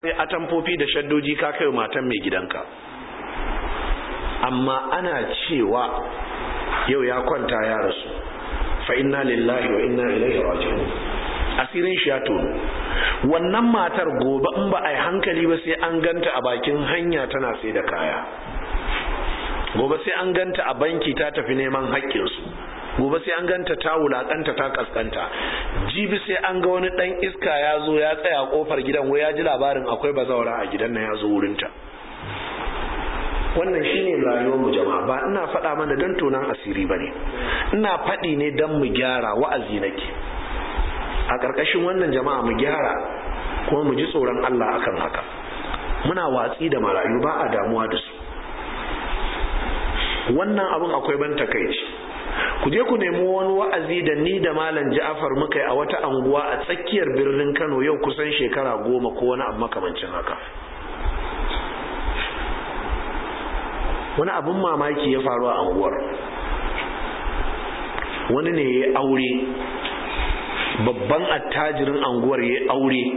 sai atamfofi da shaddoji ka kai matan mai gidanka amma ana cewa yau ya kwanta ya rasu fa inna lillahi wa inna ilaihi raji'un asirin shi ya tono wannan matar gobe in ba a yi hankali ba sai an ganta a bakin hanya tana sai da kaya gobe sai an ganta a banki ta tafi neman haƙƙinsu gobe sai an ganta ta wulakanta ta kaskanta jibi sai an ga wani dan iska ya zo ya tsaya a kofar gidan wai ya ji labarin akwai bazawara a gidan nan ya zo wurinta wannan shine rayuwar mu jama'a ba ina faɗa mana don tonan asiri ba ne ina faɗi ne don mu gyara wa'azi nake a ƙarƙashin wannan jama'a mu gyara kuma mu ji tsoron Allah akan haka muna watsi da marayu ba a damuwa da su wannan abin akwai ban takaici ku je ku nemi wani wa'azi da ni da malam Ja'far muka yi a wata anguwa a tsakiyar birnin Kano yau kusan shekara goma ko wani abu makamancin haka wani abin mamaki ya faru a anguwar wani ne ya aure babban attajirin anguwar ya aure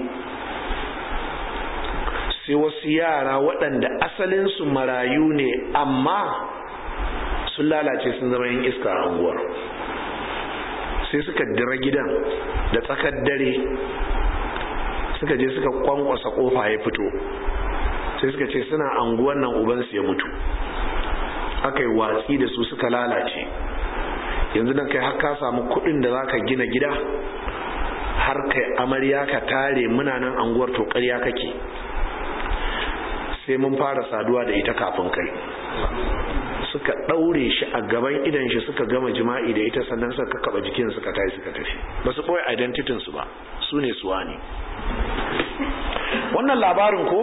sai wasu yara waɗanda asalinsu marayu ne amma sun lalace sun zama yin iska a anguwar sai suka dira gidan da tsakar dare suka je suka kwankwasa kofa ya fito sai suka ce suna anguwan nan ubansu ya mutu aka yi watsi da su suka lalace yanzu nan kai har ka samu kudin da zaka gina gida har kai amarya ka tare muna nan anguwar to ƙarya kake sai mun fara saduwa da ita kafin kai suka ɗaure shi a gaban idan shi suka gama jima'i da ita sannan suka kaba jikin suka tayi suka tafi ba su ɓoye identitin su ba su ne suwa ne wannan labarin ko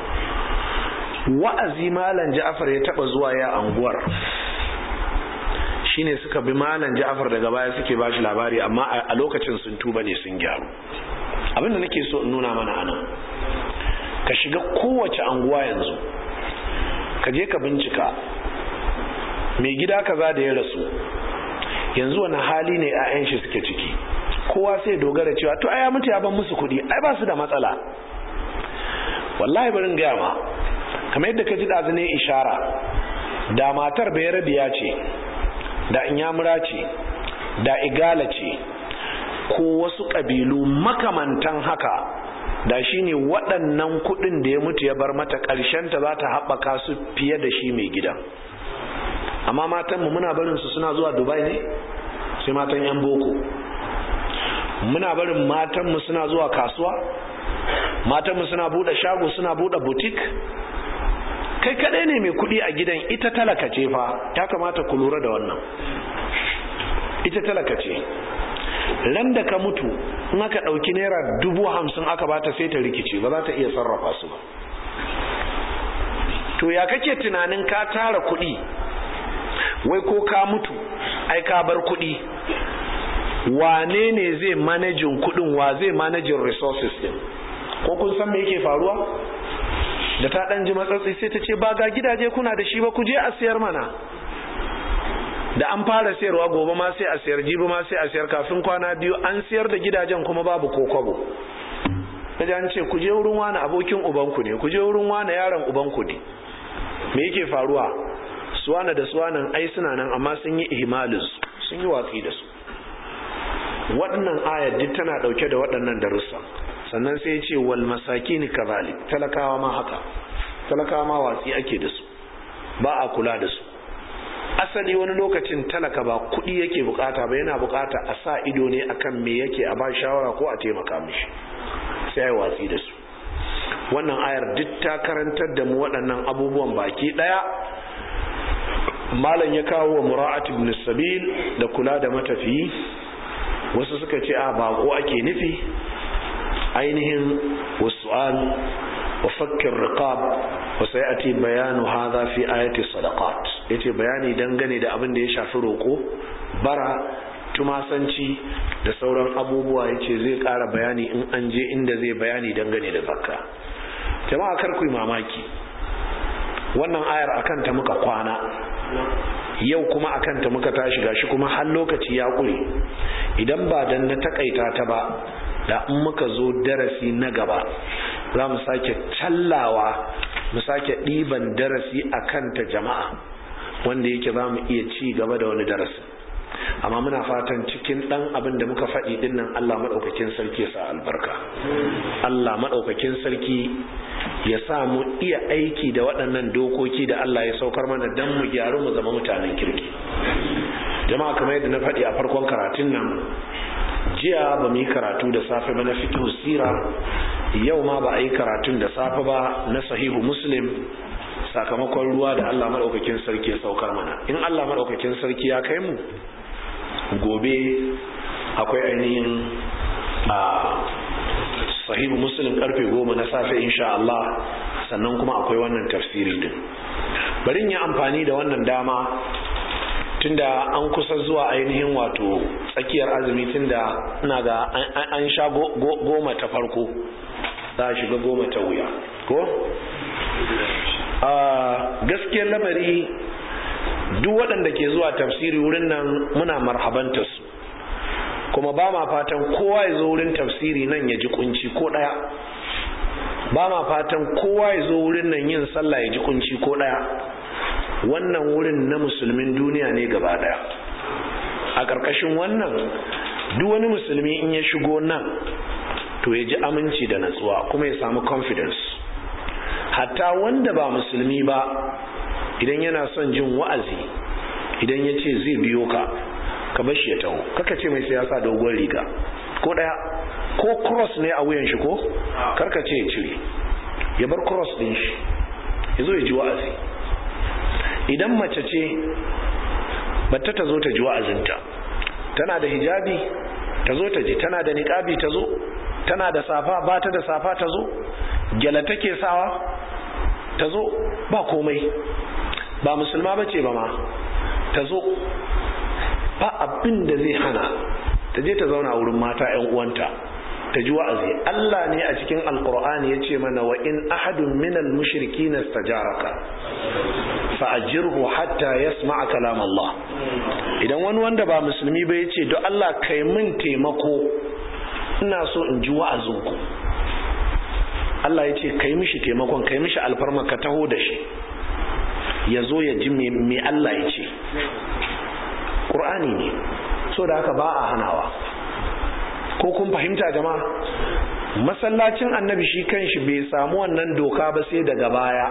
wa'azi malam ja'afar ya taba zuwa ya anguwar shine suka bi malam ja'afar daga baya suke ba shi labari amma a lokacin sun tuba ne sun gyaru abinda nake so in nuna mana anan ka shiga kowace anguwa yanzu ka je ka bincika mai gida kaza da ya rasu yanzu wani hali ne 'ya'yan shi suke ciki kowa sai dogara cewa to ai mutu ya ban musu kuɗi ai ba su da matsala wallahi barin gaya ma kamar yadda ka ji ɗazu ne ishara da matar bayarabiya ce da inyamura ce da igala ce ko wasu ƙabilu makamantan haka da shi ne waɗannan kuɗin da ya mutu ya bar mata ƙarshenta za ta haɓaka su fiye da shi mai gidan amma matanmu muna barin su suna zuwa dubai ne sai matan 'yan boko muna barin matanmu suna zuwa kasuwa matanmu suna buɗe shago suna buɗe butik kai kaɗai ne mai kuɗi a gidan ita talaka ce fa ya kamata ku lura da wannan ita talaka ce ran da ka mutu in aka ɗauki naira dubu hamsin aka bata sai ta rikice ba za ta iya sarrafa su ba to ya kake tunanin ka tara kuɗi wai ko ka mutu ai ka bar kuɗi wane ne zai manajin kuɗin wa zai manajin resources din ko kun san me yake faruwa da ta dan ji matsatsi sai ta ce ba ga gidaje kuna da shi ba ku je a siyar mana da an fara sayarwa gobe ma sai a siyar jibi ma sai a siyar kafin kwana biyu an siyar da gidajen kuma babu ko kwabo kaje an ce ku je wurin wani abokin ubanku ne ku je wurin wani yaron ubanku ne me yake faruwa suwana da suwanan ai suna nan amma sun yi ihmalin su sun yi watsi da su waɗannan ayar duk tana ɗauke da waɗannan darussa sannan sai ya ce wal masakini kazalik talakawa ma haka talakawa ma watsi ake da su ba a kula da su asali wani lokacin talaka ba kuɗi yake bukata ba yana bukata a sa ido ne akan me yake a ba shawara ko a taimaka mishi sai ya watsi da su wannan ayar duk ta karantar da mu waɗannan abubuwan baki ɗaya malam ya kawo wa mura'at ibn sabil da kula da matafiyi wasu suka ce a bako ake nufi ainihin wasu'al wa fakkin riqab wa sayati bayanu hadha fi ayati sadaqat yace bayani dangane da abin da ya shafi roko bara tumasanci da sauran abubuwa yace zai ƙara bayani in an je inda zai bayani dangane da zakka jama'a kar ku yi mamaki wannan ayar akan ta muka kwana yau kuma akan ta muka tashi gashi kuma har lokaci ya ƙure idan ba dan na takaita ta ba da in muka zo darasi na gaba za mu sake tallawa mu sake ɗiban darasi a kanta jama'a wanda yake za mu iya ci gaba da wani darasi amma muna fatan cikin ɗan abin da muka faɗi ɗin nan Allah maɗaukakin sarki ya sa albarka Allah maɗaukakin sarki ya sa mu iya aiki da waɗannan dokoki da Allah ya saukar mana don mu gyaru mu zama mutanen kirki jama'a kamar yadda na faɗi a farkon karatun nan jiya ba mu yi karatu da safe ba na fiqh sira yau ma ba a yi karatun da safe ba na sahihu muslim sakamakon ruwa da Allah maɗaukakin sarki ya saukar mana in Allah maɗaukakin sarki ya kai mu gobe akwai ainihin a sahihu muslim karfe goma na safe insha Allah sannan kuma akwai wannan tafsiri din bari yi amfani da wannan dama tunda an kusa zuwa ainihin wato tsakiyar azumi tunda ina ga an sha goma ta farko za a shiga goma ta wuya ko? gaskiyar lamari duk waɗanda ke zuwa tafsiri wurin nan muna marhabanta su kuma ba ma fatan kowa ya zo wurin tafsiri nan ya ji kunci ko ɗaya ba ma fatan kowa ya zo wurin nan yin sallah ya ji kunci ko ɗaya wannan wurin na musulmin duniya ne gaba daya a ƙarƙashin wannan duk wani musulmi in ya shigo nan to ya ji aminci da natsuwa kuma ya samu confidence hatta wanda ba musulmi ba idan yana son jin wa'azi idan ya ce zai biyo ka ka bashi ya taho kaka ce mai siyasa dogon riga ko daya ko cross ne a wuyan shi ko karka ce ya cire ya bar cross din shi ya zo ya ji wa'azi idan mace ce batta ta zo ta ji wa'azinta tana da hijabi ta zo ta ji tana da niqabi ta zo tana da safa ba ta da safa ta zo gyala take sawa ta zo ba komai ba musulma bace ba ma ta zo ba abin da zai hana ta je ta zauna wurin mata 'yan uwanta ta ji wa'azi Allah ne a cikin alkur'ani ya ce mana wa in ahadun minal mushriki na stajaraka fa'ajirhu hatta yasma'a kalam Allah idan wani wanda ba musulmi ba ya ce don Allah kai min taimako ina so in ji wa'azinku Allah ya ce kai mishi taimakon kai mishi alfarma ka taho da shi ya zo ya ji me Allah ya ce ƙur'ani ne so da haka ba a hanawa ko kun fahimta jama'a masallacin annabi shi kanshi bai samu wannan doka ba sai daga baya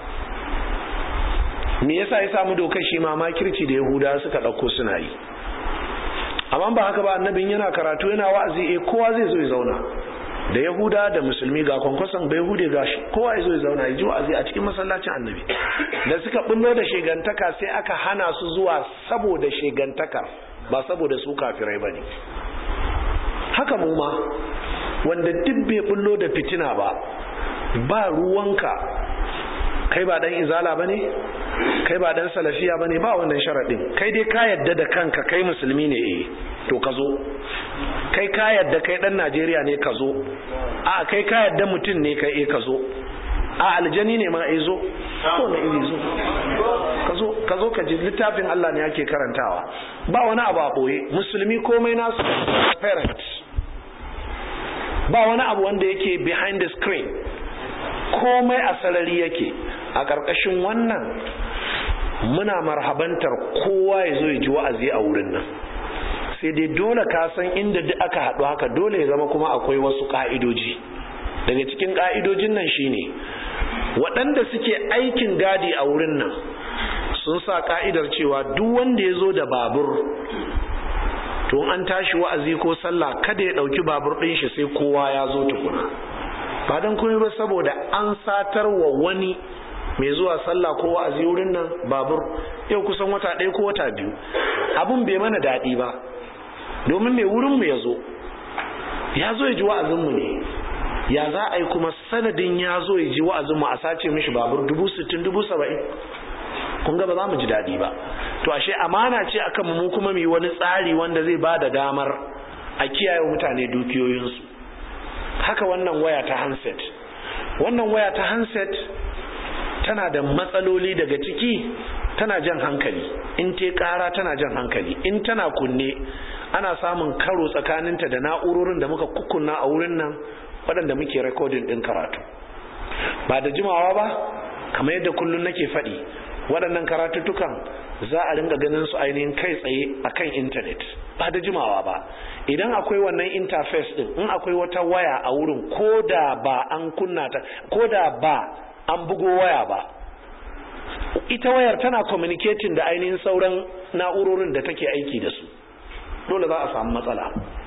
me yasa ya samu dokar shi ma makirci da yahuda suka ɗauko suna yi amma ba haka ba annabin yana karatu yana wa'azi eh kowa zai zo ya zauna da yahuda da musulmi ga kwankwason bai hude gashi kowa ya zo ya zauna ya ji wa'azi a cikin masallacin annabi da suka bullo da shegantaka sai aka hana su zuwa saboda shegantakar ba saboda su kafirai ba ne haka mu ma wanda duk bai bullo da fitina ba ba ruwanka kai ba dan izala ba ne kai ba dan salafiya ba ne ba wannan sharaɗin kai dai ka yadda da kanka kai musulmi ne eh to ka zo kai ka yadda kai dan najeriya ne ka zo a kai ka yadda mutum ne kai eh ka zo a aljani ne ma eh zo ko na iri zo ka zo ka zo ka ji littafin Allah ne ake karantawa ba wani abu a boye musulmi komai nasu parent ba wani abu wanda yake behind the screen komai a sarari yake a ƙarƙashin wannan muna marhabantar kowa ya zo ya ji wa'azi a wurin nan sai dai dole ka san inda duk aka haɗu haka dole ya zama kuma akwai wasu ƙa'idoji daga cikin ƙa'idojin nan shine waɗanda suke aikin gadi a wurin nan sun sa ƙa'idar cewa duk wanda ya zo da babur to an tashi wa'azi ko sallah kada ya ɗauki babur ɗin shi sai kowa ya zo tukuna ba don kuma ba saboda an satar wa wani mai zuwa sallah ko wa'azi wurin nan babur yau kusan wata ɗaya ko wata biyu abun bai mana daɗi ba domin mai wurin mu ya zo ya zo ya ji wa'azinmu ne ya za a yi kuma sanadin ya zo ya ji wa'azinmu a sace mishi babur dubu sittin dubu saba'in kun ga ba za mu ji daɗi ba to ashe amana ce akan mu kuma mu yi wani tsari wanda zai ba da damar a kiyaye mutane dukiyoyinsu haka wannan waya ta handset wannan waya ta handset tana da matsaloli daga ciki tana jan hankali in te kara tana jan hankali in tana kunne ana samun karo tsakaninta da na'urorin da muka kukkunna a wurin nan waɗanda muke rekodin ɗin karatu ba da jimawa ba kamar yadda kullum nake faɗi waɗannan karatuttukan za a ringa ganin su ainihin kai tsaye a kan intanet ba da jimawa ba idan akwai wannan interface din in akwai wata waya a wurin ko da ba an kunna ta ko da ba an bugo waya ba ita wayar tana communicating da ainihin sauran na'urorin da take aiki da su dole za a samu matsala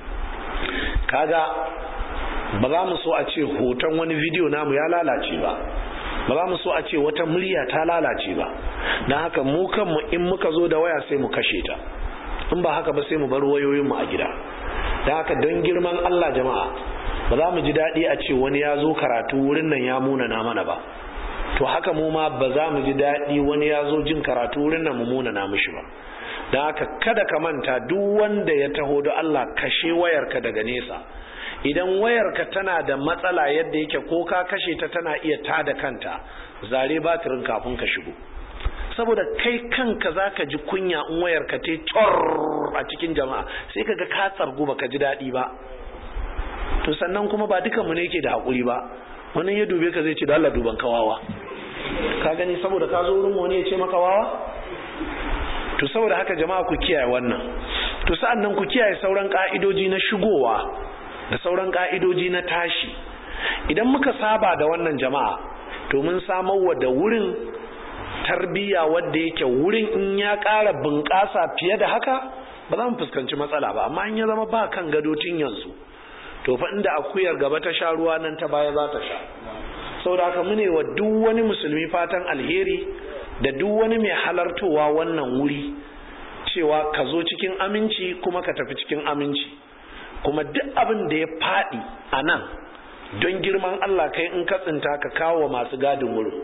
kaga ba za mu so a ce hoton wani bidiyo namu ya lalace ba ba za mu so a ce wata murya ta lalace ba don haka mu kanmu in muka zo da waya sai mu kashe ta in ba haka ba sai mu bar wayoyinmu a gida don haka don girman Allah jama'a ba za mu ji daɗi a ce wani ya zo karatu wurin nan ya munana mana ba to haka mu ma ba za mu ji daɗi wani ya zo jin karatu wurin nan mu munana mishi ba don haka kada ka manta duk wanda ya taho da Allah kashe wayarka daga nesa idan wayarka tana da matsala yadda yake ko ka kashe ta tana iya tada kanta zare batirin kafin ka shigo saboda kai kanka za ka ji kunya in wayarka ta cor a cikin jama'a sai ka ga ka tsargu ba ka ji daɗi ba to sannan kuma ba dukanmu ne ke da haƙuri ba wani ya dube ka zai ce da Allah duban kawawa ka gani saboda ka zo wurin wani ya ce maka wawa to saboda haka jama'a ku kiyaye wannan to sa'an nan ku kiyaye sauran ka'idoji na shigowa da sauran ka'idoji na tashi idan muka saba da wannan jama'a to mun samar wa da wurin tarbiyya wadda yake wurin in ya ƙara bunƙasa fiye da haka ba za mu fuskanci matsala ba amma in ya zama ba kan gado tun yanzu to fa inda akuyar gaba ta sha ruwa nan ta baya za ta sha saboda haka mune wa duk wani musulmi fatan alheri da duk wani mai halartowa wannan wuri cewa ka zo cikin aminci kuma ka tafi cikin aminci kuma duk abin da ya faɗi a nan don girman Allah kai in ka tsinta ka kawo masu gadin wurin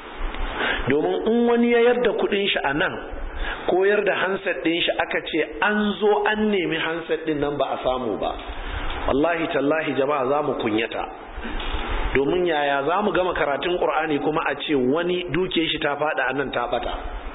domin in wani ya yarda kudin shi a nan ko yarda hansar din shi aka ce an zo an nemi hansar din nan ba a samu ba wallahi tallahi jama'a za mu kunyata domin yaya za mu gama karatun ƙur'ani kuma a ce wani duke shi ta faɗa a nan ta ɓata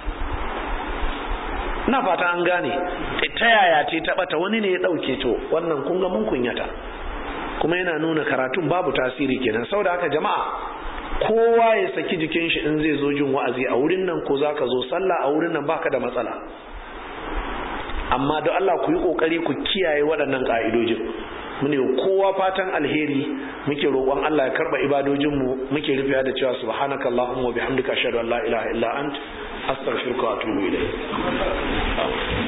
na fata an gane ta yaya ce ta ɓata wani ne ya ɗauke to wannan kun ga mun kunyata kuma yana nuna karatun babu tasiri kenan sau da haka jama'a kowa ya saki jikin shi in zai zo jin wa'azi a wurin nan ko za ka zo sallah a wurin nan baka da matsala amma don Allah ku yi kokari ku kiyaye waɗannan ƙa'idojin mune kowa fatan alheri muke roƙon Allah ya karba ibadojinmu muke rufiya da cewa subhanaka allahumma wa bihamdika ashhadu an la ilaha illa ant astaghfiruka wa atubu ilayk